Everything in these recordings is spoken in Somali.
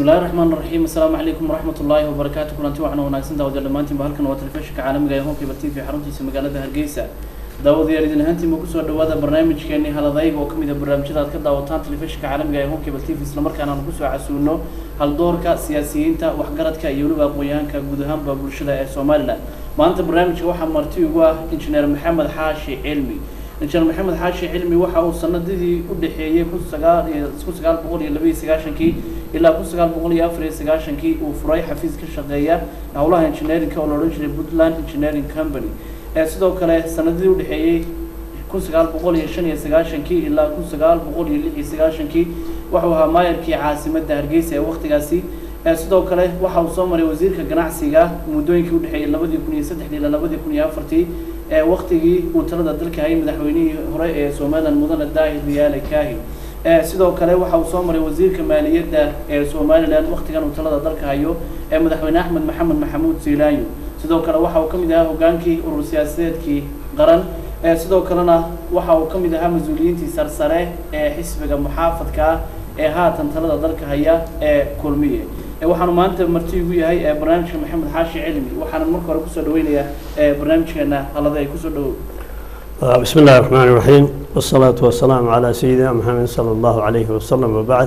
bismillahi raxmaan raxiim assalaamu calaykum waraxmat ullaahi wabarakaatu kulanti waxaana wanaagsan daawadayaal dhammaantiinba halkan waa telefishinka caalamiga ee honkeyba t v xaruntiisa magaalada hargeysa daawadayaal idin ahaantiinba kusoo dhawaada barnaamijkeeni haladayga oo kamid a barnaamijyada aad ka daawataan telefishinka caalamiga ee honkeyba t v islamarkaana aanu kusoo casuuno haldoorka siyaasiyiinta waxgaradka iyo weliba aqoon-yahanka guud ahaanba bulshada ee somalilan maanta barnaamijka waxaa marti ugu ah injineer maxamed xaashi cilmi injineer maxamed xaashi cilmi waxa uu sanadihii u dhexeeyey kun sagaal iyo kun sagaal boqol iyo laba iyo sagaashankii ilaa kun sagaal boqol iyo afar iyo sagaashankii uu furay xafiis ka shaqeeya howlaha engineerinka oo la odhan jiray puntland engineering company ee sidoo kale sanadihii u dhexeeyey kun sagaal boqol iyo shan iyo sagaashankii ilaa kun sagaal boqol iyo lix iyo sagaashankii wuxuu ahaa maayarkii caasimadda hargeysa ee waktigaasi sidoo kale waxa uu soo maray wasiirka ganacsiga muddooyinkii udhexeeyey labadii kun iyo saddexdii ilaa labadii kun iyo afartii ee waktigii uu talada dalka hayay madaxweynihii hore ee somalilan mudane daahir riyaale kaahi sidoo kale waxa uu soo maray wasiirka maaliyadda ee somalilan waktigan uu talada dalka hayo ee madaxweyne axmed maxamed maxamuud ziilaanyo sidoo kale waxa uu ka mid ahaa hogaankii urur siyaasadeedkii qaran sidoo kalena waxa uu ka mid ahaa mas-uuliyiintii sarsare ee xisbiga muxaafadka ah ee haatan talada dalka haya ee kulmiye waxaanu maanta marti igu yahay barnaamijka maxamed xaashi cilmi waxaana marka hore kusoo dhaweynayaa barnaamijkeena halada ay kusoo dhawow بسم الله الرحمن الرحيم والصلاة والسلام على سيدنا محمد صلى الله عليه وسلم وبعد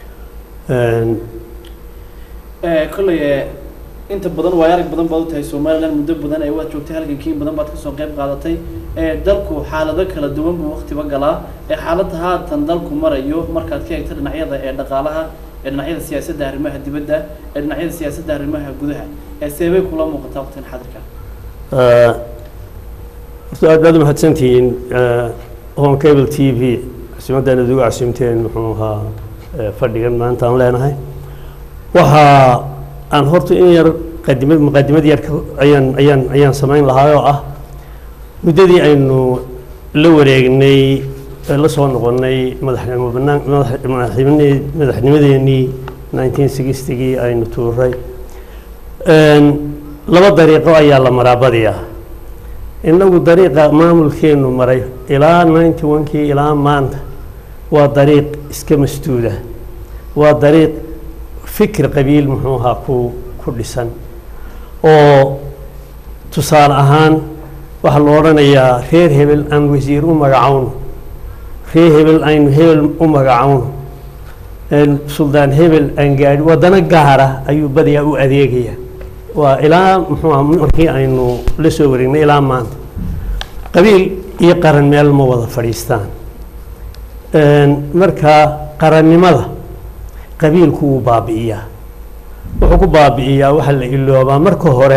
kolley inta badan waay arag badan baad u tahay somalilan muddo badan ee waad joogtay halgankiin badan baad kasoo qayb qaadatay dalku xaalado kala duwan buu waktiba galaa xaaladda haatan dalku marayo markaad ka eegto dhinacyada ee dhaqaalaha ee dhinacyada siyaasadda arrimaha dibadda ee dhinacyada siyaasadda arrimaha gudaha seebay kula muuqataa waqtigan xadirka horta aad baad umahadsantihiin home cable t v casimaddan aad ugu casimteen muxuu ahaa fadhigan maanta aan leenahay waxa aan horta in yar qadimad muqadimad yar ayaan ayaan ayaan samayn lahaa oo ah muddadii aynu la wareegnay la soo noqonnay madaxnimo banaan madaxnimad madaxnimadeenii nineteen sixtygii aynu tuuray laba dariiqo ayaa la maraa badiya innagu dariiqa maamulkeenu maray ilaa ninety one-kii ilaa maanta waa dariiq iska masduuda waa dariiq fikir qabiil muxuu ahaa ku ku dhisan oo tusaale ahaan waxaa la odhanayaa reer hebel aan wasiir u magacowno reer hebel aynu hebel u magacowno suldaan hebel aan gaadhi waddano gaara ayuu badiyaa u adeegaya waa ilaa muxuu aha markii aynu la soo wareegnay ilaa maanta qabiil iyo qaran meel ma wada fadhiistaan marka qarannimada qabiilku wuu baabi'iyaa wuxuu ku baabi'iyaa waxaa la iloobaa marka hore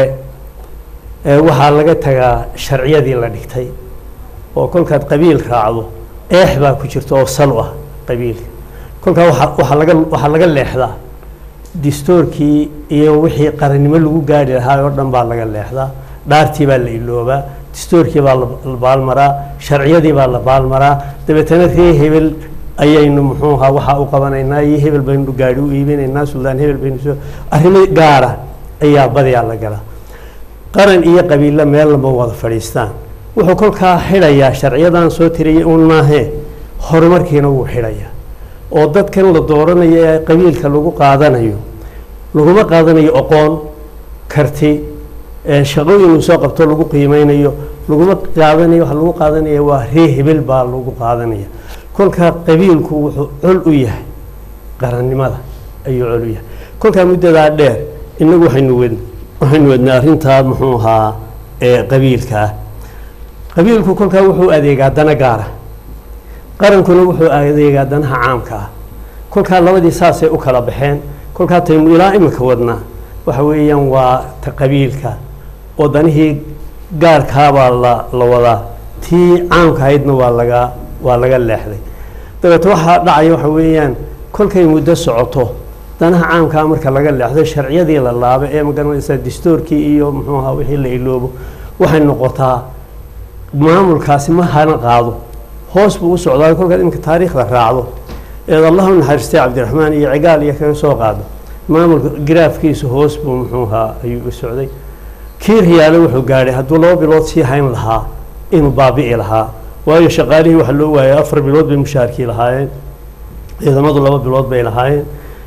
waxaa laga tagaa sharciyadii la dhigtay oo kolkaad qabiil raacdo eex baa ku jirta oo sal u ah qabiilka kolkaa waa waxaa laga waxaa laga leexdaa distoorkii iyo wixii qarannimo lagu gaari lahaa oo dhan baa laga leexdaa dhaartii baa la iloobaa distoorkii baa la baalmaraa sharciyadii baa la baalmaraa dabeetana ree hebel ayaynu muxuu ahaa waxaa u qabanaynaa iyo hebel baynu gaari u iibinaynaa suldaan hebel baynu soo arrimo gaara ayaa badiyaa la galaa qaran iyo qabiilla meel lama wada fadhiistaan wuxuu kolkaa xidhayaa sharciyadan soo tiriyay uun maahee horumarkiina wuu xidhayaa oo dadkan la dooranayo ee qabiilka lagu qaadanayo laguma qaadanayo aqoon karti shaqooyin uu soo qabto lagu qiimeynayo laguma qaadanayo waxa lagu qaadanaya waa ree hebel baa lagu qaadanaya kolkaa qabiilku wuxuu col u yahay qarannimada ayuu col u yahay kolkaa muddadaa dheer innagu waxaynu wed waxaynu wadnay arrintaa muxuu ahaa ee qabiilka ah qabiilku kolkaa wuxuu adeegaa dana gaara qarankuna wuxuu adeegaa danaha caamka ah kolkaa labadii saasay u kala baxeen kolkaa taynu ilaa imika wadnaa waxa weeyaan waa ta qabiilka oo danihii gaarkaabaa la la wadaa tii caamka ahaydna waa laga waa laga leexday dabeete waxaa dhacaya waxa weeyaan kolkay muddo socoto danaha caamkaa marka laga leexdo sharciyadii la laabo ee magaranaysaa distoorkii iyo muxuu ahaa wixii la iloobo waxay noqotaa maamulkaasi ma hana qaado hoos buu u socdaa kolkaad iminka taariikhda raacdo eed allah u naxariistay cabdiraxmaan iyo cigaal iyo kaga soo qaado maamulka giraafkiisa hoos buu muxuu ahaa ayuu u socday kii riyaale wuxuu gaadhay hadduu laba bilood sii hayn lahaa inuu baabi'i lahaa waayo shaqaalihii waxaa loo waayay afar bilood bay mushaarkii lahaayeen ciidamadu laba bilood bay lahaayeen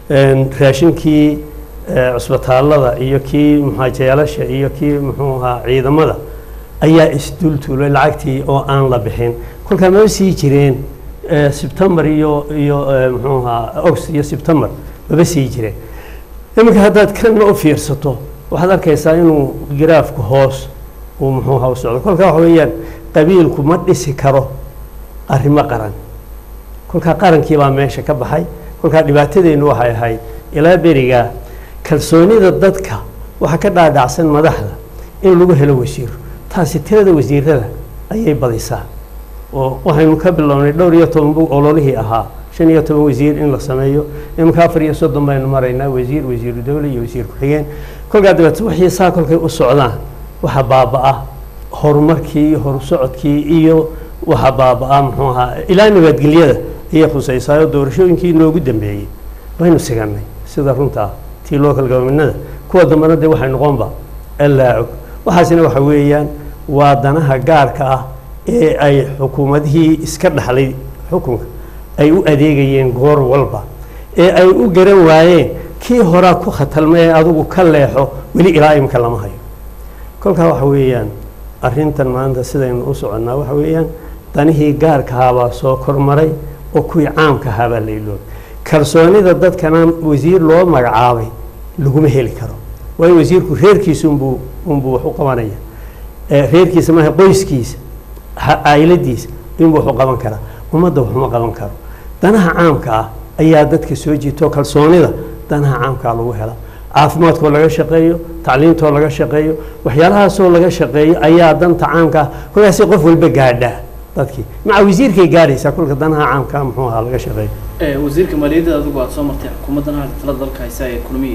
raashinkii cusbitaallada iyo kii muxaajayalasha iyo kii muxuu ahaa ciidamada ayaa isdultuulay lacagtii oo aan la bixin kolkaa maba sii jireen sebtembar iyo iyo muxuu ahaa august iyo sebtembar maba sii jireen iminka haddaad kanna u fiirsato waxaad arkaysaa inuu giraafku hoos uu muxuu ahaa u socdo kolkaa waxa weeyaan qabiilku ma dhisi karo arrimo qaran kolkaa qarankii baa meesha ka baxay kolkaa dhibaatadeennu waxay ahayd ilaa berigaa kalsoonida dadka waxaa ka dhaadhacsan madaxda in lagu helo wasiiro taasi tirada wasiirada ayay badisaa oo waxaynu ka bilownay dhowr iyo toban bug ololihii ahaa shan iyo toban wasiir in la sameeyo iminka afar iyo soddon baynu maraynaa wasiir wasiiru dowle iyo wasiir ku-xigeen kolkaa dabeete wixii saa kolkay u socdaan waxa baaba-a horumarkii iyo horusocodkii iyo waxa baaba-a muxuu ahaa ilaa nabadgelyada ayay khusaysaayoo doorashooyinkii noogu dambeeyey waynu siganay sida runta ah tii local governmentnada kuwa dambena dee waxay noqonba allaa og waxaasina waxa weeyaan waa danaha gaarka ah ee ay xukuumadihii iska dhaxlay xukunka ay u adeegayeen goor walba ee ay u garan waayeen kii horaa ku khatalmay ee adigu ka leexo weli ilaa imika lama hayo kolkaa waxa weeyaan arrintan maanta sidaynu u soconnaa waxa weeyaan danihii gaarkahaabaa soo kormaray oo kuwii caamkahaabaa la iloobay kalsoonida dadkana wasiir loo magacaabay laguma heli karo waayo wasiirku reerkiisa unbuu unbuu wax u qabanaya reerkiisa maaha qoyskiisa cayladiisa inbuu wax u qaban karaa ummadda waxuma qaban karo danaha caamka ah ayaa dadka soo jiito kalsoonida danaha caamkaa lagu helaa caafimaadkoo laga shaqeeyo tacliintoo laga shaqeeyo waxyaalahaasoo laga shaqeeyo ayaa danta caamka ah kolkaasi qof walba gaadhaa dadkii maca wasiirkay gaadhaysaa kolka danaha caamkaa muxuu ahaa laga shaqeeyo wasiirka maaliyadda adigu aad soo martay xukuumaddan halka talada dalka haysa ee kulmiye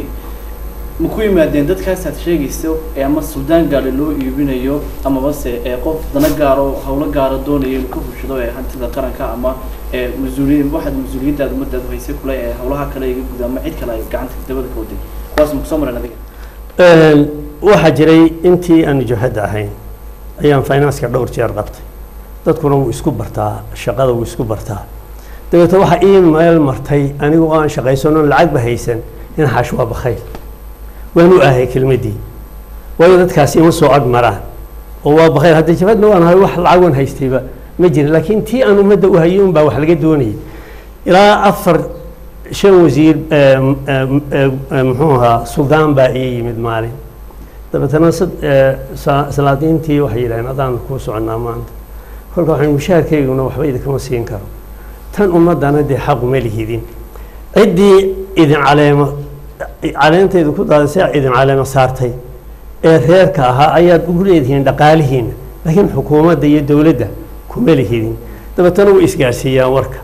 ma ku yimaadeen dadkaas aad sheegayso ee ama suldaan gaale loo iibinayo amabase ee qof dana gaaro hawlo gaara doonayo inuu ka fushado ee hantida qaranka ama ee mas-uuliya waxaad mas-uuliyaddaada ummadaadu haysay kule ee hawlaha kale iga guda ama cid kale ay gacanta dabada ka waday kuwaas ma kusoo mareen adiga waxaa jiray intii aanu jabhadda ahayn ayaan financeka dhowr jeer qabtay dadkuna wuu isku bartaa shaqada wuu isku bartaa dabeete waxaa ii meel martay anigu oo aan shaqaysanoon lacagba haysan in xaash waa bakhayl waan u ahay kelmaddii waayo dadkaasi ima soo ag maraan oo waa bakhayl hadda jabhadna waan ahay wax lacag waan haystayba ma jirin laakiin tii aan ummadda u hayay unbaa wax laga doonayay ilaa afar shan wasiir muxuu ahaa suldaan baa ii yimid maalin dabeetana salaadiintii waxay yidhahdeen adaan kuu soconnaa maanta kolka waxaan mushaharkayguna waxba idinkama siin karo tan ummaddana dee xaquma lihidin ciddii idin caleemo caleentaydu ku daadisay idin caleemo saartay ee reerka ahaa ayaad ugu leedihiin dhaqaalihiina laakiin xukuumadda iyo dowladda kuma lihidin dabeetana way isgaarsiiyaan warka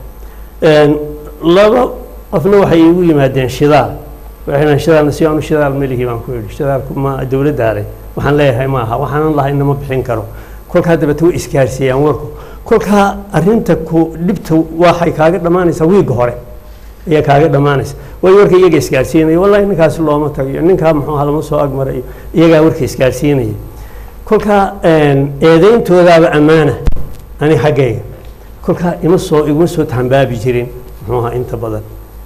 laba qofna waxay igu yimaadeen shidaal waxay shidaalna si aanu shidaal melihi baan ku yidhi shidaalku ma dowladdaa leh waxaan leeyahay ma aha waxaanan lahay inama bixin karo kolkaa dabeete way isgaarsiiyaan warku kolkaa arrinta ku dhibta waxay kaaga dhammaanaysaa wiigga hore ayaa kaaga dhammaanaysa waayo warka iyaga isgaarsiinaya wallahi ninkaasi looma tagayo ninkaa muxuu aha lama soo agmarayo iyagaa warka isgaarsiinaya kolkaa eedeyntoodaaba ammaana ani xaggayga kolkaa ima soo iguma soo tambaabi jirin muxuu ahaa inta badan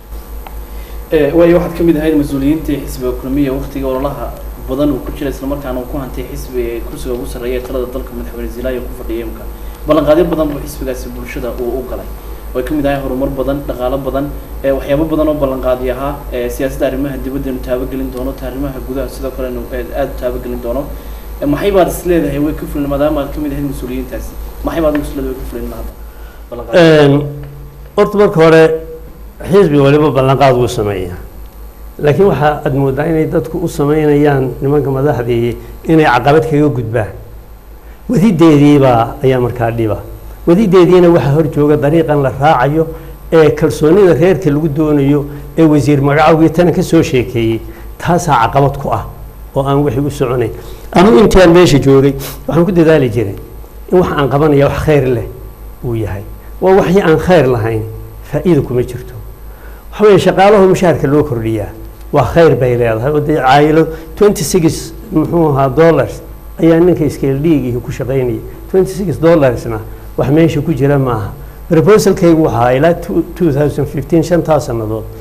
waayo waxaad ka mid ahayd mas-uuliyiintii xisbiga kulmiya waktiga ololaha badan uu ku jira islamarkaana uu ku hantay xisbi ee kursiga ugu sarreeya ee talada dalka madaxweyne zilaayo ku fadhiya imka ballanqaadyo badan buu xisbigaasi bulshada uu u galay way ka mid ahay horumar badan dhaqaalo badan waxyaabo badan oo ballanqaadi ahaa siyaasadda arrimaha dibaddeenu taabagelin doono ta arrimaha gudaha sidoo kalenu aada u taabagelin doono maxay baad is leedahay way ka fulin maadaama aad ka mid ahayd mas-uuliyiintaasi maxay baad is leedahay way ka fulin hadda horta marka hore xisbi waliba ballanqaad wuu sameeyaa laakiin waxaa aad moodaa inay dadku u sameynayaan nimanka madaxdii inay caqabad kaga gudbaan wadideediibaa ayaa markaa dhiba wadideediina waxaa hor jooga dariiqan la raacayo ee kalsoonida reerka lagu doonayo ee wasiir magacowgii tana ka soo sheekeeyey taasaa caqabad ku ah oo aan wixii u soconayn anugu intaan meesha joogay waxaan ku dadaali jiray in wax aan qabanaya wax khayr leh uu yahay waa waxii aan khayr lahayn faa'iida kuma jirto waxa weeye shaqaalaho mushaharka loo kordhiyaa waa khayr bay leedahay oo dee caayilo twenty six muxuu ahaa dollars ayaa ninka iskeel dhiigihi ku shaqaynaya twenty six dollarsna wax meesha ku jira maaha proposalkaygu waxaa ilaa two thousand fifteen shantaa sannadood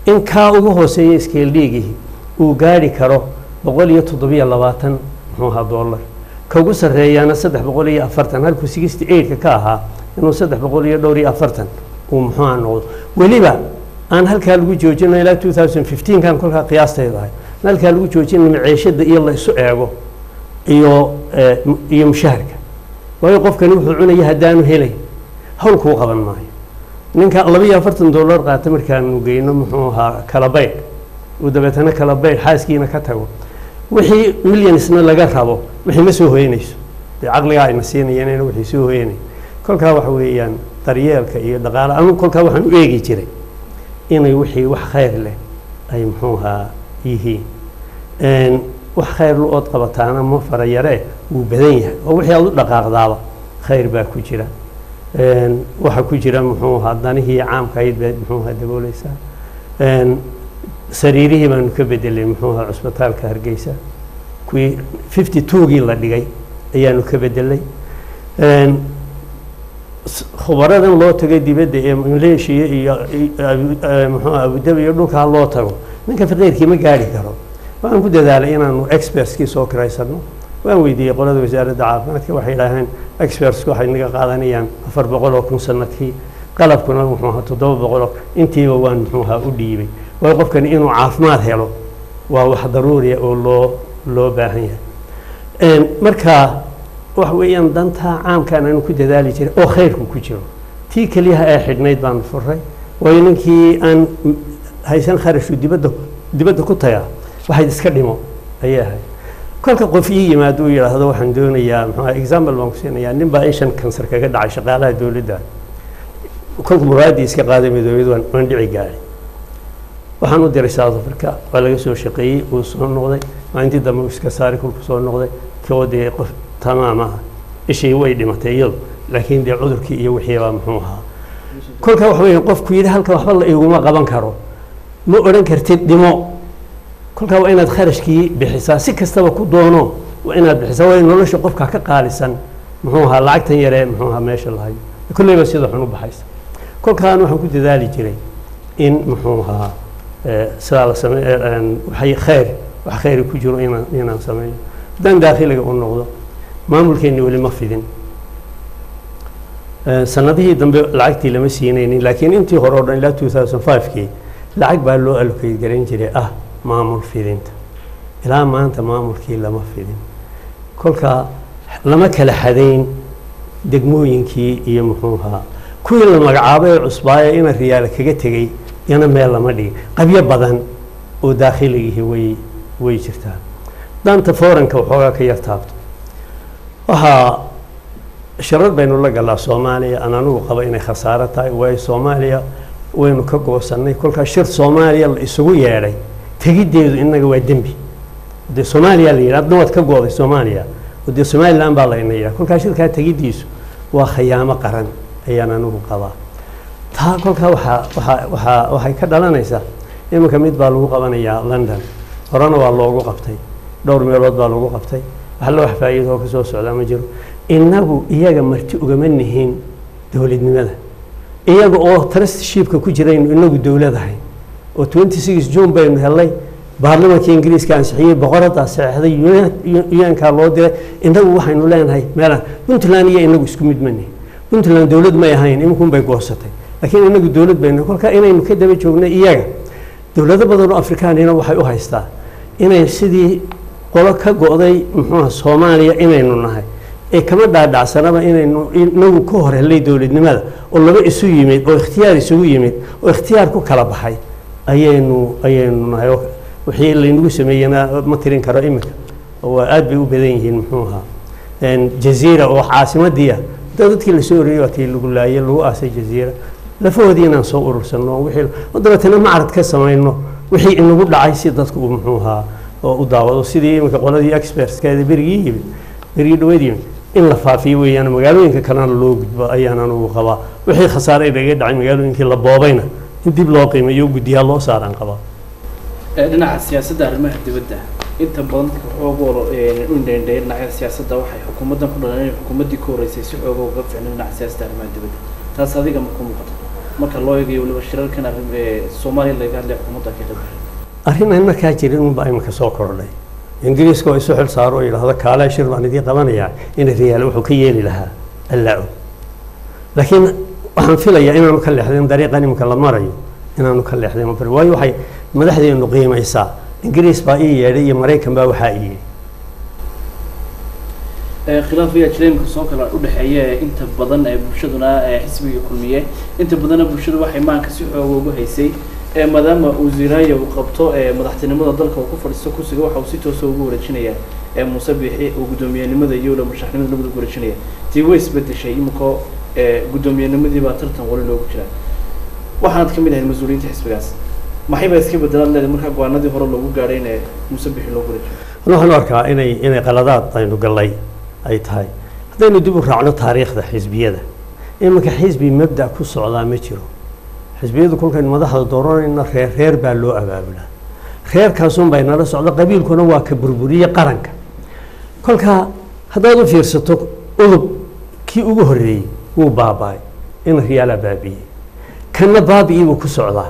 in kaa ugu hooseeya scale dhiigihii uu gaari karo boqol iyo toddobiyo labaatan muxuu ahaa dollar ka ugu sarreeyaana saddex boqol iyo afartan halkuu sixty eightka ka ahaa inuu saddex boqol iyo dhowr iyo afartan uu muxuuha noqdo weliba aan halkaa lagu joojino ilaa two thousand fifteen kan kolkaa qiyaastayda ahay aan halkaa lagu joojino maciishada iyo la isu eego iyo iyo mushaharka waayo qofkani wuxuu cunaya haddaanu helay hawl kuu qaban maayo ninka laba iyo afartan dollar qaata markaanu geyno muxuu ahaa kala baydh uu dabeetana kala baydh xaaskiina ka tago wixii millionsna laga rabo wixii ma soo hoyanayso dee caqligaa ayna siinayeen ina wixii soo hoyanay kolkaa waxa weeyaan daryeelka iyo dhaqaala anu kolkaa waxaan u eegi jiray inay wixii wax khayr leh ay muxuu ahaa yihiin wax khayr lu ood qabataana ma fara yaree wuu badan yahay oo wixii aad u dhaqaaqdaaba khayr baa ku jira waxaa ku jira muxuu ahaa danihii caamka ayd baad muxuu ahaa dabooleysaa sariirihii baanu ka bedelay muxuu ahaa cusbitaalka hargeysa kuwii fifty twogii la dhigay ayaanu ka bedelay khubaradan loo tagay dibadda ee maleeshiya iyo muxuu abudabi iyo dhulkaa loo tago ninka faqiirkii ma gaari karo waxaan ku dadaalay inaanu expertskii soo kiraysano waan weydiiyey qolada wasaaradda caafimaadka waxay idhaaheen expertsku waxay naga qaadanayaan afar boqol oo kun sanadkii qalabkuna muxuu ahaa toddoba boqoloo intiiba waan muxuu ahaa u dhiibay waayo qofkani inuu caafimaad helo waa wax daruuriya oo loo loo baahan yahay marka waxa weeyaan dantaa caamkaan aanu ku dadaali jiray oo khayrku ku jiro tii keliyaha ee xidhnayd baanu furay waayo ninkii aan haysan kharashku dibadda dibadda ku tagaa waxayd iska dhimo ayay ahayd kolka qof ii yimaado uu yidhaahdo waxaan doonayaa muxuu example baan ku siinayaa nin baa ishan kansar kaga dhacay shaqaalaha dowladda kolka muraaddii iska qaaday midoobiyad waan waan dhici gaadhay waxaan u diray south africa waa laga soo shaqeeyey uu soo noqday maalintii dambe uu iska saaray kolku soo noqday koo dee qof tamaam ah ishii way dhimatay iyadu laakiin dee cudurkii iyo wixiibaa muxuu ahaa kolka waxa weeye qofku yidhi halkan waxba la iguma qaban karo ma odhan kartid dhimo kolkaa waa inaad kharashkii bixisaa si kastaba ku doono waa inaad bixisaa waayo nolosha qofka ka qaalisan muxuu ahaa lacagtan yaree muxuu ahaa meesha lahayo kolleyba sida xun u baxaysa kolkaan waxaan ku dadaali jiray in muxuu ahaa sidaa la same waxay khayr wax khayri ku jiro inaan inaan sameeyo haddaan daakhiliga u noqdo maamulkeenni weli ma fidin sanadihii dambe lacagtii lama siinaynin laakiin intii hore o dhan ilaa two thousand five-kii lacag baa loo allocate garayn jiray ah maamul fidinta ilaa maanta maamulkii lama fidin kolkaa lama kala xadayn degmooyinkii iyo muxuu ahaa kuwii la magacaabay ee cusbaaya ina riyaala kaga tegey yana meel lama dhigin qabyo badan oo daakhiligihi way way jirtaa danta foranka waxoogaa ka yar taabto waxaa sharar baynu la galaa soomaaliya aan anigu qaba inay khasaaro tahay waayo soomaaliya waynu ka goosannay kolkaa shir soomaaliya la isugu yeedhay tegiddeedu innaga waa dembi dee soomaaliya la yidhi adna waad ka go-day soomaaliya oo dee somalilan baa layna yidhaha kolkaa shirkaa tegiddiisu waa khayaamo qaran ayaan anigu qabaa taa kolkaa waxaa waxaa waxaa waxay ka dhalanaysaa iminka mid baa lagu qabanayaa london horena waa loogu qabtay dhowr meelood baa lagu qabtay wax la wax faa'iido oo kasoo socdaa ma jiro innagu iyaga marti ugama nihiin dowladnimada iyaga oo trustshipka ku jiraynu inagu dowladahay oo twenty six june baynu helnay baarlamaanka ingiriiska ansixiyey boqoraddaa saxeixday un-ka loo diray inagu waxaynu leenahay meelaan puntland iyo inagu isku mid manihin puntland dowlad may ahayn iminkun bay goosatay laakiin inagu dowlad baynu kolkaa inaynu ka daba joognay iyaga dowlado badan oo afrikaanina waxay u haystaa inay sidii qolo ka go-day muxuuha soomaaliya inaynu nahay ee kama dhaadhacsanaba inaynu inagu ka hor helnay dowladnimada oo laba isu yimid oo ikhtiyaar isugu yimid oo ikhtiyaar ku kala baxay ayaynu ayaynu nahay wixii laynagu sameeyena ma tirin karo iminka waa aad bay u badan yihiin muxuu ahaa jaziira oo caasimadiia dadkii lasoo oreyey waa kii lagu laayay lagu aasay jaziira lafahoodii inaan soo urursanno wixii dabeetana macrad ka samayno wixii inagu dhacay si dadku uu muxuu ahaa oo u daawado sidii iminka qoladii expertskeeda berigii yimid berigii dhaweyd yimid in la faafiyo weeyaan magaalooyinka kalena loo gudbo ayaan anugu qabaa wixii khasaare inaga dhacay magaalooyinkii la boobayna in dib loo qiimeeyo guddiyaa loo saaraan qabaa dhinaca siyaasadda arrimaha dibadda inta badan xoogoo u indheendheey dhinacyada siyaasadda waxay xukuumaddan ku dhalan inay xukuumaddii ka horreysay si xooga uga ficno dhinaca siyaasadda arrimaha dibadda taas adiga ma ku muuqato marka loo eegayo weliba shirarkan arrin ee soomaaliya laga hadlaya xukuumadda ka qayb gashay arrin aan markaa jirin unbaa imika soo kordhay ingiriiska oo isu xil saaro oo yidhaahdo kaalee shir baan idiin qabanayaa in riyaal wuxuu ka yeeli lahaa allaa og laakiin waxaan filayaa inaanu ka leexdeen dariiqan imika la marayo inaanu ka leexdeen mar waayo waxay madaxdeenu qiimaysaa ingiriis baa ii yeedhay iyo maraykan baa waxaa ii yidhi Ee, khilaaf ayaa jira imika soo kala udhexeeya ee inta badan ee bulshaduna ee xisbiga kulmiye inta badanna bulshadu waxay maanka si xooga ugu haysay ee maadaama uu ziraayo uu qabto ee madaxtinimada dalka uu ku fadhiisto kursiga waxa uu si toosa ugu wareejinaya ee muuse biixi uu guddoomiyenimada iyo weliba madaxnimada labada ugu wareejinaya tii way isbedeshay iminkoo ee guddoomiyennimadii baa tartan wali loogu jiraa waxaanad ka mid ahayd mas-uuliyiinta xisbigaas maxay baa iska bedelaad leedahay markaa go-aanadii hore loogu gaadhay in ee muuse biixi loogu wareejiyo Ani waxaan u arkaa inay inay qaladaad aynu gallay ay tahay haddaynu dib u raacno taariikhda xisbiyada iminka xisbi mabda ku socdaa ma jiro xisbiyadu kolkaynu madaxda dooranayna reer reer baa loo abaabulaa reerkaasun bay nala socda qabiilkuna waa ka burburiye qaranka kolkaa haddaad u fiirsato udub kii ugu horreeyey wuu baaba'ay in riyaalaa baabi'iyey kanna baabi'ii buu ku socdaa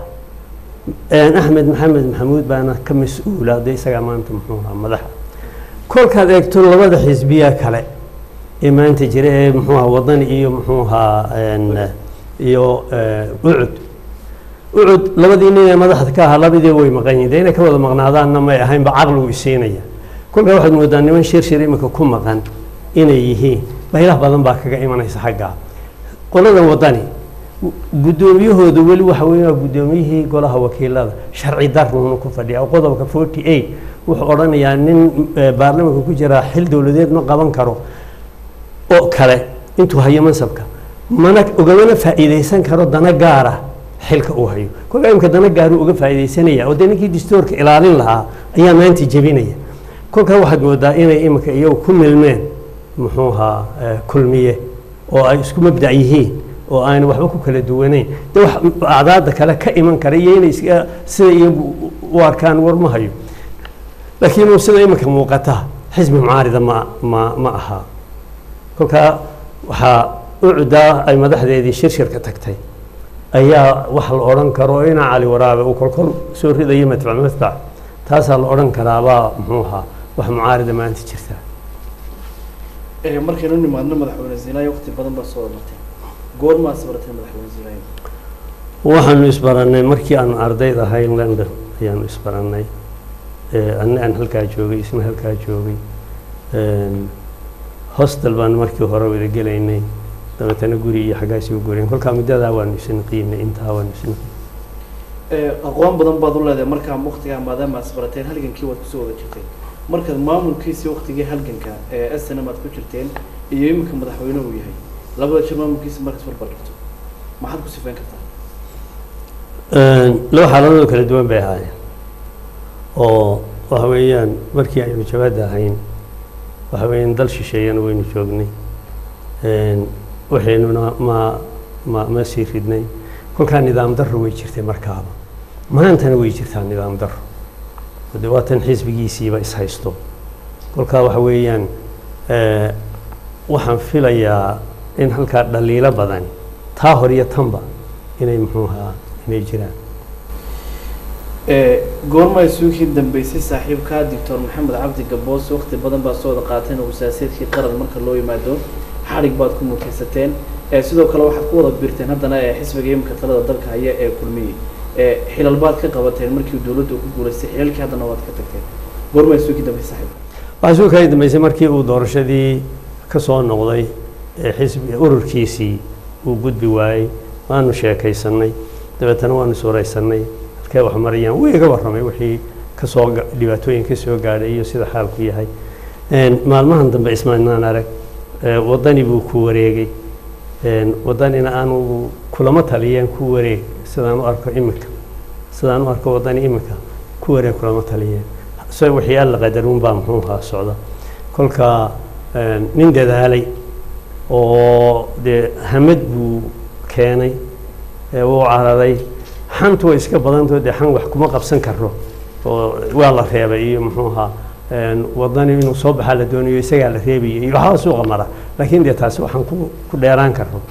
axmed maxamed maxamuud baana ka mas-uula de isagaa maanta muxuu ahaa madaxa kolkaad eegto labada xisbiya kale ee maanta jira ee muxuu ahaa wadani iyo muxuu ahaa iyo ucud ucud labadii nin ee madaxda ka ahaa labadii way maqan yihin de inay ka wada maqnaadaanna may ahaynba caqligu isiinaya kolkaa waxaad moodaa niman shir shir imika ku maqan inay yihiin baylah badan baa kaga imanaysa xaggaa qoladan wadani guddoomiyahooda weli waxa weeye waa guddoomiyihii golaha wakiilada sharci daruuna ku fadhiya oo qodobka forty eight wuxuu odhanayaa nin baarlamanka ku jiraa xil dowladeed ma qaban karo oo kale intuu hayo mansabka mana ugamana faa'iidaysan karo dana gaara xilka uu hayo kolkaa imika dana gaaru uga faa'iidaysanaya oo dee ninkii distoorka ilaalin lahaa ayaa maanta jebinaya kolkaa waxaad moodaa inay imika iyagu ku milmeen muxuu ahaa kulmiye oo ay isku mabdac yihiin oo aan waxba ku kala duwanayn de wax acdaada kale ka iman kara iyo inay iska sida iyagu u arkaan war ma hayo laakiin sida iminka muuqata xisbi mucaarida ma ma ma aha kolkaa waxaa ucdaa ay madaxdeedii shirshirka tagtay ayaa wax la odhan karo inaa cali waraabe uu kolkol soo ridayo matbac matbac taasaa la odhan karaabaa muxuu ahaa wax mucaarida maanta jirta markaynu nimaadno madaxweyne zinaayo waqti badan baa soo martay goormaa sabartay madaxweyne zinaayo waxaanu isbarannay markii aanu ardayd ahayn london ayaanu isbarannay anna aan halkaa joogay isna halkaa joogay hostel baan markii hore wada gelaynay dabeetana guri iyo xaggaasi u guurayn kolkaa muddadaa waanu isin qiimnay intaa waanu isin aqoon badan baad u leedahay markaa waqtigaa maadaama aad isbarateen halgankii waad kusoo wada jirtay markaad maamulkiisii waqtigii halganka ee snm aad ku jirteen iyo iminka madaxweyne uu yahay labada jir maamulkiisa markaas barbar dhigto maxaad ku sifeyn kartaa laba xaaladood kala duwan bay ahaayeen oo waxa weeyaan markii aynu jawaadda ahayn waxa weeyaan dal shisheeyana waynu joognay waxaynuna ma ma ma sii ridnay kolkaa nidaam darro way jirtay markaaba maantana way jirtaa nidaam darro de waatan xisbigiisiiba ishaysto kolkaa waxa weeyaan waxaan filayaa in halkaa dhaliilo badan taa hor iyo tanba inay muxuu ahaa inay jiraan goorma isuukii dambeysay saaxiibka doctor maxamed cabdi gaboos waqti badan baad soo wada qaateen oo wasaaseedkii qaran marka loo yimaado xadhig baad ku mutaysateen sidoo kale waxaad ku wada birteen haddana xisbiga imika talada dalka haya ee kulmiye xilal baad ka qabateen markii dowladda uu ku guulaystay xilalkii haddana waad ka tagteen goorma isuukii dambeysay saaxiibka waxaa suu kala dambeysay markii uu doorashadii ka soo noqday ee xisbi ururkiisii uu gudbi waayey waanu sheekaysanay dabeetana waanu suuraysanay halkay wax marayaan wuu iga warramay wixii kasoo dhibaatooyin ka soo gaadhay iyo sida xaalku yahay maalmahan dambe ismaanaan arag waddani buu ku wareegay waddanina aanu kulama taliyeen ku wareeg sidaan u arko iminka sidaan u arko waddani iminka ku wareeg kulama taliyeen so wixii alla qadaruun baa muxuu ahaa socda kolka nin dadaalay oo dee hamad buu keenay wuu cararay xantu way iska badantao dee xan wax kuma qabsan karo oo waa la reebay iyo muxuu ahaa wadani inuu soo baxaa la doonayo isagaa la reebayay iyo waxbaa suuqa mara laakiin dee taasi waxaan ku ku dheeraan karno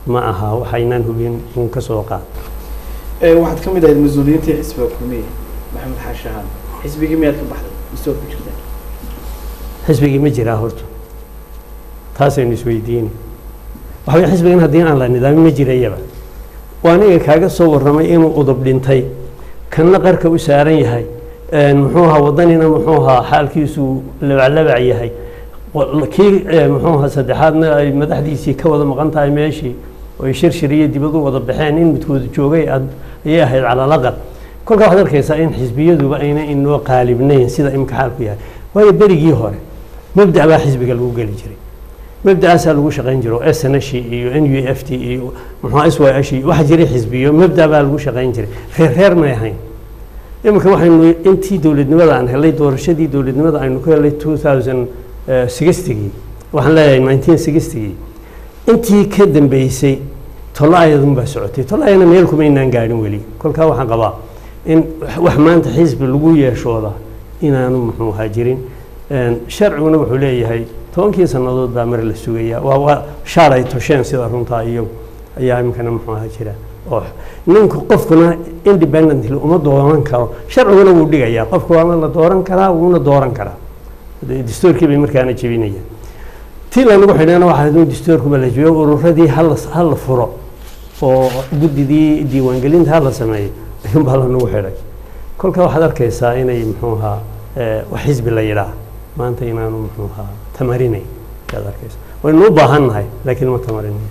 ma aha waxaynaan hubin uun ka soo qaad waxaad ka mid ahayd mas-uuliyiintii xisbiga kulmiye maxamed xaashahaan xisbigii miyaad ka baxday mise waad ku jirtaa xisbigii ma jiraa horta taasaynu isweydiini waxa weye xisbigan haddii aan la nidaamin ma jirayaba waa aniga kaaga soo warramay inuu udub dhintay kanna qarka u saaran yahay muxuu ahaa waddanina muxuu ahaa xaalkiisu labaclabac yahay kii muxuu ahaa saddexaadna ay madaxdiisii ka wada maqan tahay meeshii oo ay shirshir iyo dibad u wada baxeen in midkooda joogay ayay ahayd calalaqal kolkaa waxaad arkaysaa in xisbiyaduba ayna inoo qaalibnayn sida imka xaalku yahay waayo berigii hore mabda baa xisbiga lagu geli jiray mabda'aasaa lagu shaqayn jiro s n h iyo n u f t iyo muxuu s y h waxa jiray xisbiyo mabda baa lagu shaqayn jiray reer reer may ahayn iminka waxaynu intii dowladnimada aan helay doorashadii dowladnimada aynu ku helay two thousand sixtigii waxaan leeyahay nineteen sixtigii intii ka dambeysay tolo-ayadun baa socotay tolo-ayana meel kumaynaan gaadhin weli kolkaa waxaan qabaa in wax maanta xisbi lagu yeeshooda inaanu muxuu ahaa jirin sharciguna wuxuu leeyahay tobankii sannadood baa mar la sugaya waa waa shaar ay tosheen sida runtaa iyagu ayaa iminkana muxuu ahaa jira oo ninka qofkuna independently uma dooran karo sharciguna wuu dhigayaa qofka waana la dooran karaa wuuna dooran karaa dastuurkii bay markaana jebinayaan tii lanagu xidhana waxaa haduu dastuurkuba la jebiyo ururadii hala hala furo oo guddidii diiwaangelinta hala sameeyo ayuunbaa lanagu xidhay kolka waxaad arkaysaa inay muxuu ahaa wax xisbi la yidhaah maanta inaanu muxuu ahaa tamarinayn ayaad arkaysaa waynu u baahan nahay laakiin ma tamarinayo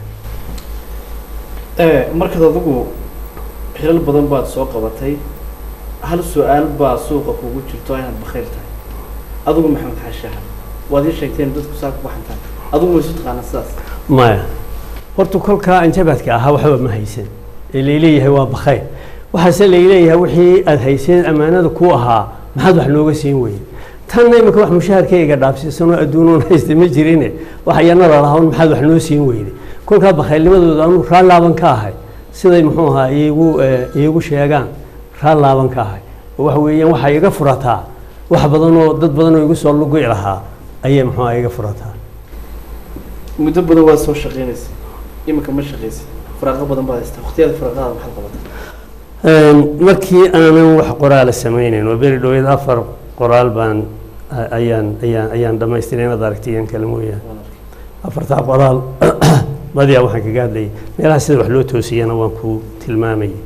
markaad adigu xilal badan baad soo qabatay hal su-aal baa suuqa kugu jirto inaad bakayl tahay adigu maxamed xaashaha waad ii sheegteen dadku saa ku baxantaan adigu ma isu taqaana sidaas maya horta kolkaa anjabaadka ahaa waxba ma haysan ee layleeyahay waa bakayl waxaase layleeyahay wixii aada hayseen ammaanada ku ahaa maxaad wax nooga siin weyey tanna imika wax mushaharkayga dhaafsiisanoo adduunuun haysta ma jirine wax ayana lalahawn maxaad wax noo siin weyday kolkaa bakaylnimadooda anu raallaaban ka ahay siday muxuu ahaa iigu iigu sheegaan raallaaban ka ahay oo waxa weeyaan waxaa iga furataa wax badanoo dad badanoo igu soo lugi lahaa ayay muxuu aha iga furataa muddo badan waad soo shaqeynaysa imika ma shaqaysid faraaqo badan baad haystaa waqtiyada faraaqada maxaad qabataa markii aanan wax qoraala sameyneyn oo beri dhaweyd afar qoraal baan ayaan ayaan ayaan dhamaystiray inaad aragtiyan kale mooyaan afartaa qoraal badiyaa waxaan kaga hadlayay meelaha sida wax loo toosiyana waan ku tilmaamayay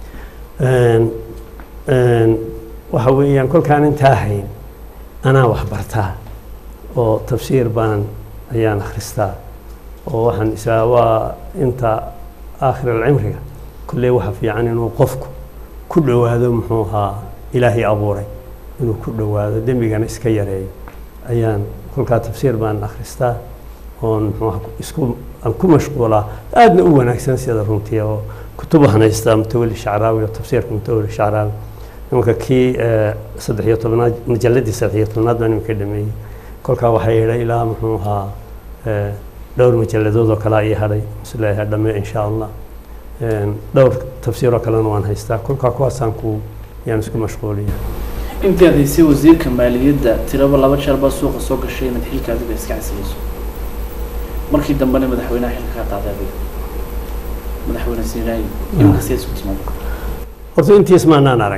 waxa weeyaan kolkaan intaa hayn anaa wax bartaa oo tafsiir baan ayaan akhristaa oo waxaan isaa waa inta aakhir alcimriga kolley waxa fiican inuu qofku ku dhowaado muxuu ahaa ilaahay abuuray inuu ku dhowaado dembigana iska yareeyo ayaan kolkaa tafsiir baan akhristaa oon muxuu isku aan ku mashquulaa aadna u wanaagsan sida runtii oo kutub haystaa mutawali shacraawi oo tafsiirka mutawali shacraawi imanka kii saddex iyo tobnaad majalladii saddex iyo tobnaad baan iminka dhameeyey kolkaa waxaa yeedhay ilaa muxuu ahaa dhowr majalladood oo kale ayay hadhay isleeyahay dhamme insha allah dhowr tafsiiroo kalena waan haystaa kolkaa kuwaasaan ku yaan isku mashquuliya intii aad haysay wasiirka maaliyadda tiraba laba jeer baa suuqa soo gashay inaad xilka adiga iska casilayso markii dambena madaxweynaha xilka ka qaaday adiga madaxweyne siiraayi iminka sidaad isku timaado horta intiis maanaan arag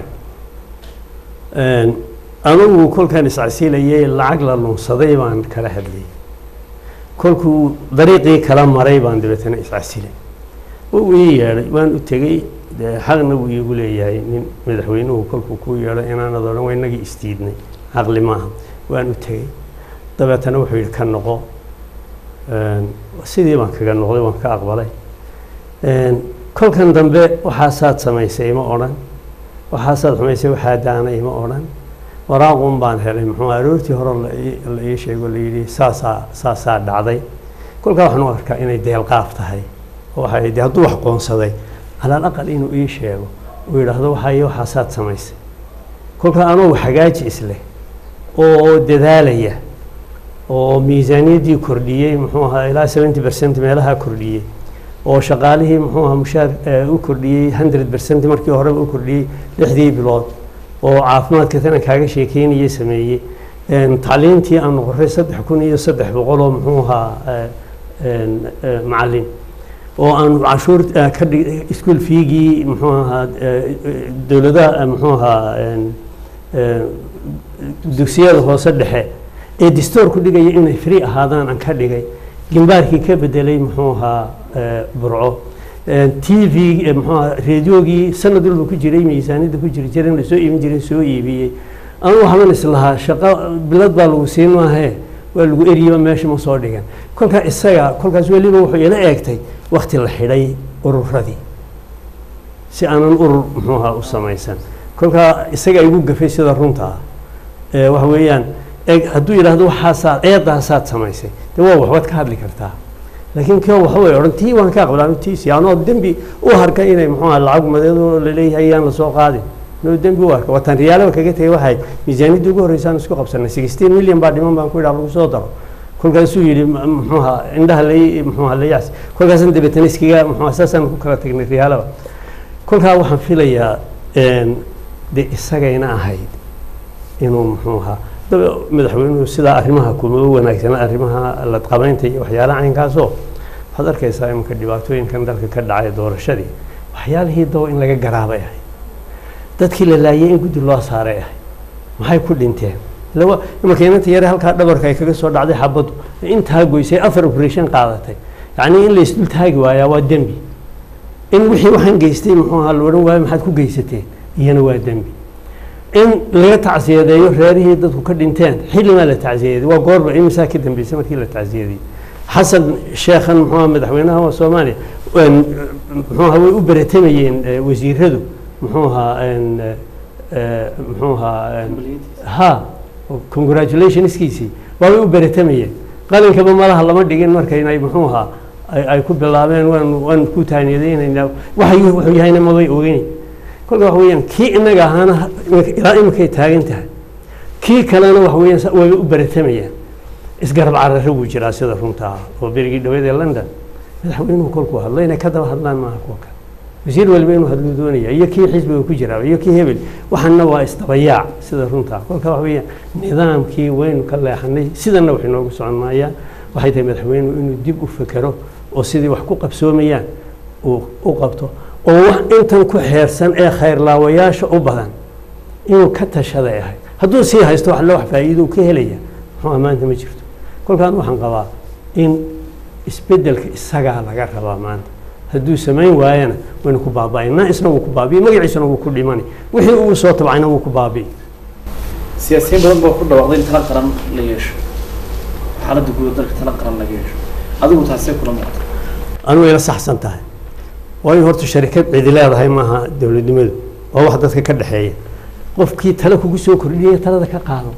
anugu kolkaan iscasilayay lacag la lunsaday baan kala hadlayay kolkuu dariiqii kala maray baan dabeetana iscasilay wuu ii yeedhay waan u tegey dee xaqna wuu iigu leeyahay nin madaxweynuhu kolkuu kuu yeedhay inaanad odhan waa inagii isdiidnay caqli maaha waan u tegey dabeetana wuxuu yidhi ka noqo sidii baan kaga noqday waan ka aqbalay kolkan dambe waxaasaad samaysay ima odhan waxaasaad xumaysay waxaa daanay ima odhan waraaqun baan helay muxuu aroortii hore la ii sheego la yidhi saasaa saasaa dhacday kolkaa waxaan u arkaa inay deelqaaf tahay waxay de hadduu wax qoonsaday calal aqal inuu ii sheego uu yidhaahdo waxay waxaasaad samaysay kolkaa anuu hagaaji isleh oo dadaalaya oo miisaaniyaddii kordhiyey muxuu ahaa ilaa seventy percent meelaha kordhiyey oo shaqaalihii muxuu ahaa mushaar u kordhiyey hundred percent markii horeba u kordhiyey lixdii bilood oo caafimaadka tana kaaga sheekeynayay sameeyey tacliintii aanu qoray saddex kun iyo saddex boqol oo muxuu ahaa macallin oo aan cashuur eh, ka dhig iskuol fiigii muxuu ahaa eh, eh, dowladaha eh, muxuu ahaa en, eh, dugsiyada hoose dhexe ee distoorku dhigaya inay free ahaadaan aan ka dhigay gimbaarkii ka bedelay muxuu ahaa eh, burco t v eh, muxuu ahaa reediyoogii sanad walba ku jiray miisaaniyadda ku jiri jiray in lasoo iibin jiray soo iibiyey anu waxban islahaa shaqo bilad baa lagu siin maahee waa lagu eriyaba meesha ma soo dhigan kolkaa isaga kolkaas weliba wuxuu ila eegtay wakti la xidhay ururadii si aanan urur muxuu ahaa u samaysan kolkaa isaga igu gafay sida runta ah ee waxa weeyaan eeg hadduu yidhaahdo waxaasaad eedaasaad samaysay de waa waxbaad ka hadli kartaa laakiin kio waxa way odhan tii waan kaa qabdaa tiisi anoo dembi u harkay inay muxuu aha lacag madeedo laleeyahay yaan lasoo qaadin noo dembi u arka watan riyaalaba kaga tegay waxay miisaaniyaddii ugu horreysaan isku qabsanay sixteen million baa dhiman baan ku yidhaha lagu soo daro kolkaasuu yidhi m- muxuu ahaa indhaha lay muxuu ahaa layaas kolkaasaan dabeetana iskaga muxuu ahaa saasaan ku kala tagnay riyaalaba kolkaa waxaan filayaa een, de isagayna ahayd inuu muxuu ahaa daba madaxweynuhu sidaa arrimaha kuma u wanaagsana arrimaha la qabaynta iyo waxyaalaha caynkaasoo waxaad arkaysaa iminka dhibaatooyinkan dalka ka dhacay doorashadii waxyaalihii daba in laga garaabay ahay dadkii la laayay in guddi loo saaray ahay maxay ku dhinteen lawa imanka inanta yare halkaa dhabarka ay kaga soo dhacday xabaddu intaa goysay afar operation qaadatay yacnii in la isdul taagi waayaa waa dembi in wixii waxaan geystay muxuu ahaa la odhan waayo maxaad ku geysateen iyana waa dembi in laga tacsiyadeeyo reerihii dadku ka dhinteen xillimaa la tacsiyadeeyey waa goorba imisaa ka dambeysay markii la tacsiyadeyey xasan sheekhan muxuu ahaa madaxweynaha waa soomaaliya een, muxuu ahaa way u beratamayeen eh, wasiiradu muxuu ahaa een, eh, eh, muxuu ahaa een, ha congratulationskiisii waa way u beratamayeen qalinkaba malaha lama dhigin markaynay muxuu ahaa ay ay ku bilaabeen waan waan ku taaniyadeynaynaa waxay wuxuu yahayna mabay ogeyn kolka waxa weeyaan kii inaga ahaana imika- ilaa iminkay taagan tahay kii kalena waxa weeyaan sa- way u beratamayaan isgarab carare wuu jiraa sida runta ah oo berigii dhaweed ee london madaxweynuhu kolkuu hadlo inay ka daba hadlaan maaha kuwa kale wasiir waliba inuu hadluu doonaya iyo kii xisbiga ku jiraa iyo kii hebel waxaana waa isdabayaac sida runta ah kolka waxa weeyaan nidaamkii waynu ka leexanay sidana wax inoogu socon maayaan waxay tahay madaxweynuhu inuu dib u fekero oo sidii wax ku qabsoomayaan uu u qabto oo wax intan ku xeersan ee khayrlaawayaasha u badan inuu ka tashaday ahay hadduu sii haysto wax loo wax faa'iido uu ka helaya muxuu ammaanta ma jirto kolkaan waxaan qabaa in isbeddelka isagaa laga rabaa maanta hadduu samayn waayana waynu ku baaba'aynaa isna wuu ku baabi'i magaciisuna wuu ku dhimani wixii uu soo tabcayna wuu ku baabi'i siyaasiyiin badan baa ku dhawaaqday in tala qaran la yeesho xaaladda guud dalka tala qaran laga yeesho adigu taasee kula muuqata anugu ila saxsan tahay waayo horta sharikad cidi leedahay maaha dowladnimadu waa wax dadka ka dhexeeya qofkii tale kugu soo kordhiyaya talada ka qaado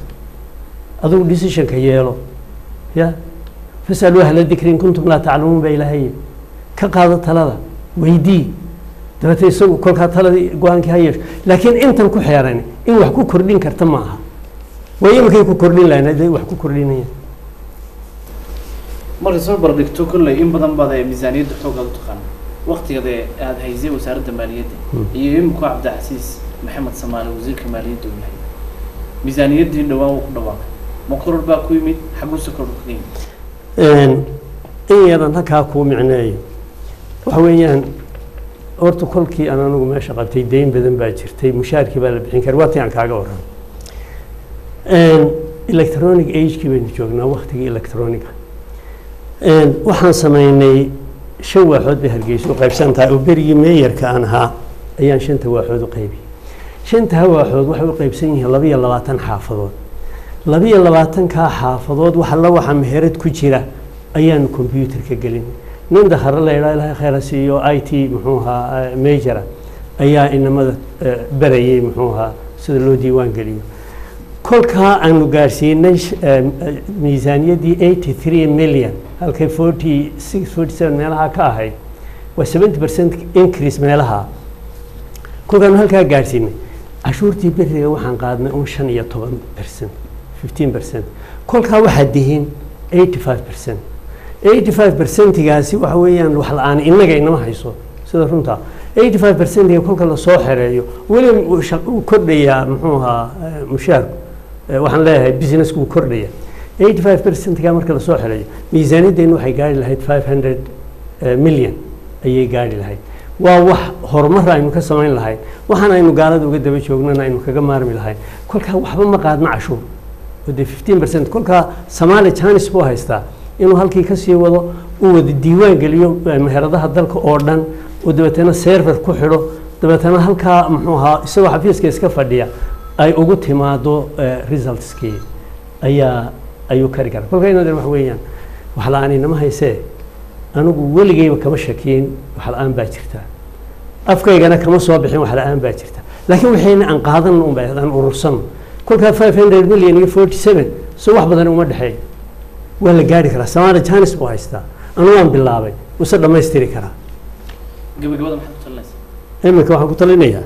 adigu decisionka yeelo ya fasaluu ahla dikri in kuntum laa taclamuun baa ilaahay ka qaado talada weydii dabeete isagu kolkaa taladii go-aankii ha yeesho laakiin intan ku xeeran in wax ku kordhin karta ma aha way iminkay ku kordhin lahayn hadday wax ku kordhinayaan markay soo bardhigto kolley in badan baad ee miisaaniyadda xoogaad u taqaana waktigeeda aada haysay wasaaradda maaliyadda iyo iminku cabdicasiis maxamed samaale wasiirka maaliyadda uu yahay miisaaniyaddii dhowaan wuu ku dhawaaqay ma koror baa ku yimid xaguuse koror kaga yimid in yaran halkaa kuu micneeyo waxa weeyaan horta kolkii aan anigu meesha qabtay deyn badan baa jirtay mushaarkii baa la bixin kara waa tii aan kaaga waran electronic agekii baynu joognaa waktigii electronica waxaan samaynay shan waaxood bay hargeysa u qaybsan tahay oo berigii meeyarka aan ahaa ayaan shanta waaxood u qaybiyey shanta waaxood waxay u qaybsan yihiin laba iyo labaatan xaafadood laba iyo labaatankaa xaafadood wax alla waxa meherad ku jira ayaanu combyuutarka gelin nin dakhare la yidhaha ilahay khayra siiyo i t muxuu ahaa majora ayaa inamada berayay muxuu ahaa sida loo diiwaan geliyo kolkaa aanu gaarsiinay miisaaniyaddii eighty three million halkay forty six forty seven meelaha ka ahayd waa seventy percent increase meelaha kolkaanu halkaa gaarsiinay cashuurtii beriga waxaan qaadnay un shan iyo toban percent fifteen percent kolkaa waxaad dihiin eighty five percent eighty five percentigaasi waxa weeyaan wax la-aan innaga inama hayso sida runta eighty five percentiga kolka lasoo xereeyo weli wuu kordhayaa muxuu ahaa mushaarku waxaan leeyahay businessku wuu kordhaya eighty five percentiga marka lasoo xereeyo miisaaniyaddeenu waxay gaari lahayd five hundred million ayay gaadhi lahayd waa wax horumar aynu ka samayn lahayn waxaan aynu gaalada uga daba joognana aynu kaga maarmi lahayn kolkaa waxba ma qaadno cashuur oo dee fifteen percent kolkaa soomaali janis buu haystaa inuu halkii kasii wado uu wada diiwaan geliyo meheradaha dalka oo dhan uu dabeetana server ku xidho dabeetana halkaa muxuu ahaa isagoo xafiiska iska fadhiya ay ugu timaado resultskii ayaa ayuu kari karaa kolkaa inadan wax weeyaan wax la-aan inama haysee anigu weligeyba kama shakiyin wax la-aan baa jirta afkaygana kama soo bixin wax la-aan baa jirta laakiin waxayna aan qaadan unba aan urursano kolkaa five hundred million iyo forty seven so wax badan uma dhexeey waa la gaari karaa samaali janis buu haystaa anu waan bilaabay wuse dhammaystiri karaa gabagabada maxaad ku talinaysaa iminka waxaan ku talinayaa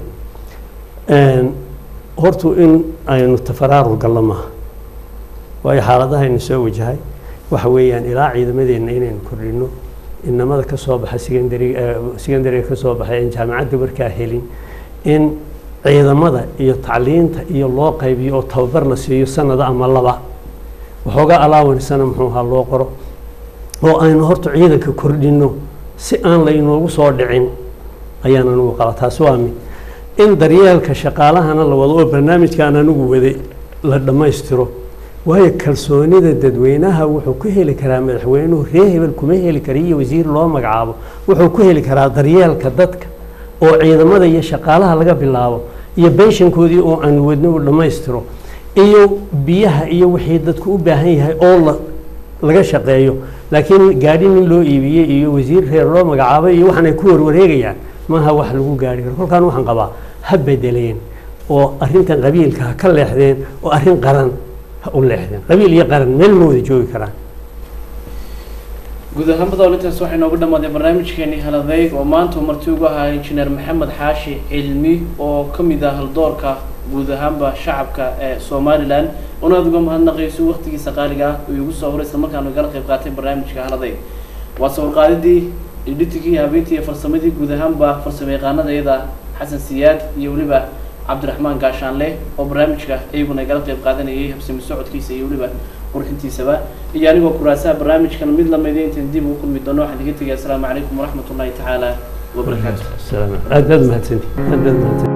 hortu in aynu tafaraarur gallo maaha waayo xaaladahaynu soo wajahay waxa weeyaan ilaa ciidamadeenna inaynu kordhino inamada ka soo baxa secondary secondariga ka soo baxay aan jaamacadda markaa helin in ciidamada iyo tacliinta iyo loo qaybiyo oo tababar la siiyo sanada ama laba waxoogaa alaawansana muxuu ahaa loo qoro oo aynu horta ciidanka kordhino si aan laynoogu soo dhicin ayaan anigu qaba taasi waa mid in daryeelka shaqaalahana la wado oo barnaamijkaan anigu waday la dhammaystiro waayo kalsoonida dadweynaha wuxuu ku heli karaa madaxweynuhu ree hebel kuma heli kara iyo wasiir loo magacaabo wuxuu ku heli karaa daryeelka dadka oo ciidamada iyo shaqaalaha laga bilaabo iyo benshankoodii oo aan wadno uu dhammaystiro iyo biyaha iyo wixii dadku u baahan yahay oo la laga shaqeeyo laakiin gaadhi nin loo iibiyey iyo wasiir reer loo magacaabay iyo waxaan ay ku warwareegayaan maaha wax lagu gaari karo kolkaan waxaan qabaa ha bedeleen oo arrintan qabiilka ha ka leexdeen oo arrin qaran ha u leexdeen qabiil iyo qaran meel ma wada joogi karaan guud ahaan badoolintaas waxay noogu dhammaaday barnaamijkeenii haladayg oo maanta uu marti ugu ahaa injineer maxamed xaashi cilmi oo ka mid ah haldoorka guud ahaanba shacabka ee somalilan una aad uga mahadnaqayso waqtigiisa qaaliga ah uu igu soo horay isla markaanu igala qayb qaatay barnaamijka haladayg waa sawirqaadidii editigii habeentii iyo farsamadii guud ahaanba farsamo yaqaanada iyada xasan siyaad iyo weliba cabdiraxmaan gaashaanle oo barnaamijka iyaguna igala qayb qaadanayay habsami socodkiisa iyo weliba qurxintiisaba iyo anigoo kuraasaha barnaamijkan mid lamida intaan dib ugu kulmi doono waxaan iga tegaya asalaamu calaykum waraxmat ullahi tacaala wabarakaatu aad baad mahadsanti aad baad mahadsanti